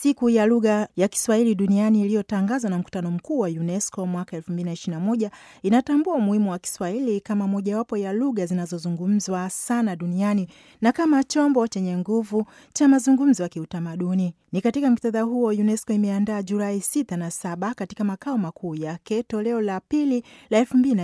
Siku ya lugha ya Kiswahili duniani iliyotangazwa na mkutano mkuu wa UNESCO mwaka 2021 inatambua umuhimu wa Kiswahili kama mojawapo ya lugha zinazozungumzwa sana duniani na kama chombo chenye nguvu cha mazungumzo ya kiutamaduni. Ni katika muktadha huo UNESCO imeandaa Julai 6 na 7 katika makao makuu yake toleo la pili la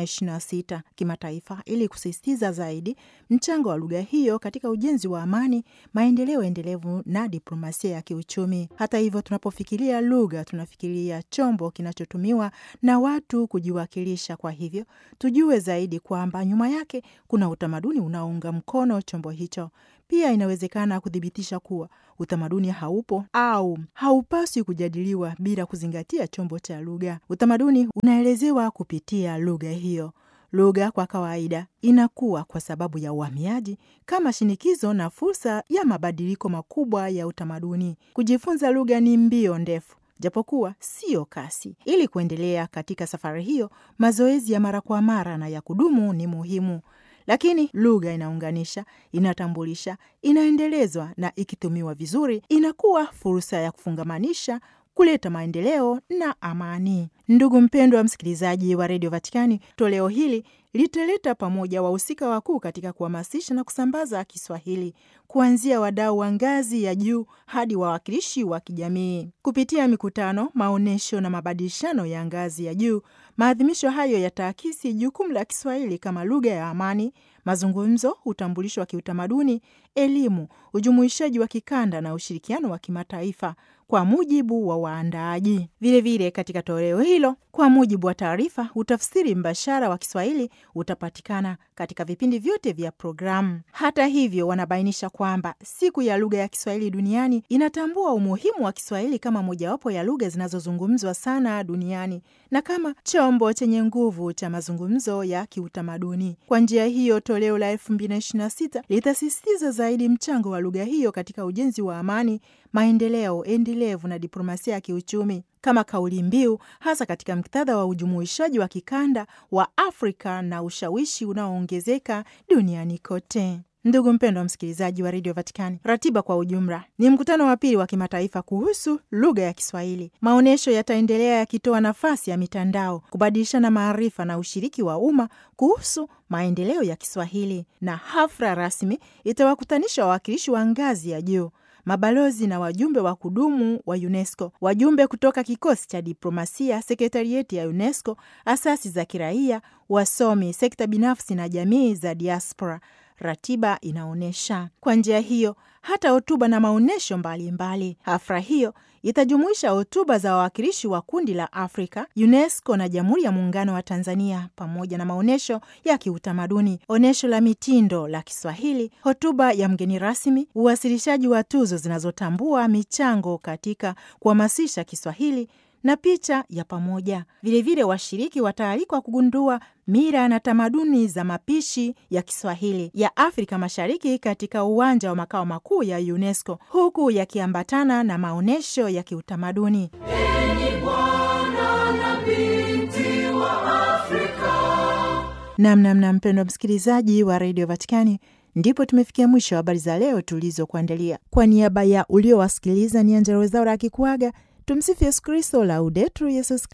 2026 kimataifa ili kusisitiza zaidi mchango wa lugha hiyo katika ujenzi wa amani, maendeleo endelevu na diplomasia ya kiuchumi. Hata hivyo, tunapofikiria lugha tunafikiria chombo kinachotumiwa na watu kujiwakilisha. Kwa hivyo, tujue zaidi kwamba nyuma yake kuna utamaduni unaounga mkono chombo hicho. Pia inawezekana kuthibitisha kuwa utamaduni haupo au haupaswi kujadiliwa bila kuzingatia chombo cha lugha. Utamaduni unaelezewa kupitia lugha hiyo. Lugha kwa kawaida inakuwa kwa sababu ya uhamiaji kama shinikizo na fursa ya mabadiliko makubwa ya utamaduni. Kujifunza lugha ni mbio ndefu japokuwa siyo kasi. Ili kuendelea katika safari hiyo, mazoezi ya mara kwa mara na ya kudumu ni muhimu. Lakini lugha inaunganisha, inatambulisha, inaendelezwa na ikitumiwa vizuri, inakuwa fursa ya kufungamanisha kuleta maendeleo na amani. Ndugu mpendwa wa msikilizaji wa redio Vatikani, toleo hili litaleta pamoja wahusika wakuu katika kuhamasisha na kusambaza Kiswahili, kuanzia wadau wa ngazi ya juu hadi wawakilishi wa kijamii. Kupitia mikutano, maonyesho na mabadilishano ya ngazi ya juu, maadhimisho hayo yataakisi jukumu la Kiswahili kama lugha ya amani, mazungumzo, utambulisho wa kiutamaduni, elimu, ujumuishaji wa kikanda na ushirikiano wa kimataifa kwa mujibu wa waandaaji. Vilevile, katika toleo hilo, kwa mujibu wa taarifa, utafsiri mbashara wa Kiswahili utapatikana katika vipindi vyote vya programu. Hata hivyo, wanabainisha kwamba siku ya lugha ya Kiswahili duniani inatambua umuhimu wa Kiswahili kama mojawapo ya lugha zinazozungumzwa sana duniani na kama chombo chenye nguvu cha mazungumzo ya kiutamaduni. Kwa njia hiyo, toleo la 2026 litasisitiza zaidi mchango wa lugha hiyo katika ujenzi wa amani, maendeleo endelevu na diplomasia ya kiuchumi kama kauli mbiu, hasa katika muktadha wa ujumuishaji wa kikanda wa Afrika na ushawishi unaoongezeka duniani kote. Ndugu mpendwa wa msikilizaji wa redio Vatikani, ratiba kwa ujumla ni mkutano wa pili wa kimataifa kuhusu lugha ya Kiswahili. Maonyesho yataendelea yakitoa nafasi ya mitandao, kubadilishana maarifa na ushiriki wa umma kuhusu maendeleo ya Kiswahili, na hafla rasmi itawakutanisha wawakilishi wa ngazi ya juu mabalozi na wajumbe wa kudumu wa UNESCO, wajumbe kutoka kikosi cha diplomasia, sekretarieti ya UNESCO, asasi za kiraia, wasomi, sekta binafsi na jamii za diaspora. Ratiba inaonyesha kwa njia hiyo hata hotuba na maonyesho mbalimbali. Hafla hiyo itajumuisha hotuba za wawakilishi wa kundi la Afrika, UNESCO na Jamhuri ya Muungano wa Tanzania, pamoja na maonyesho ya kiutamaduni, onyesho la mitindo la Kiswahili, hotuba ya mgeni rasmi, uwasilishaji wa tuzo zinazotambua michango katika kuhamasisha Kiswahili na picha ya pamoja. Vilevile, washiriki wataalikwa kugundua mila na tamaduni za mapishi ya Kiswahili ya Afrika Mashariki katika uwanja wa makao makuu ya UNESCO, huku yakiambatana na maonyesho ya kiutamaduni. Namnamna mpendwa msikilizaji wa redio Vatikani, ndipo tumefikia mwisho wa habari za leo tulizokuandalia. Kwa niaba ya uliowasikiliza, ni Angella Rwezaura akikuaga. Tumsifu Yesu Kristo, Laudetur Yesus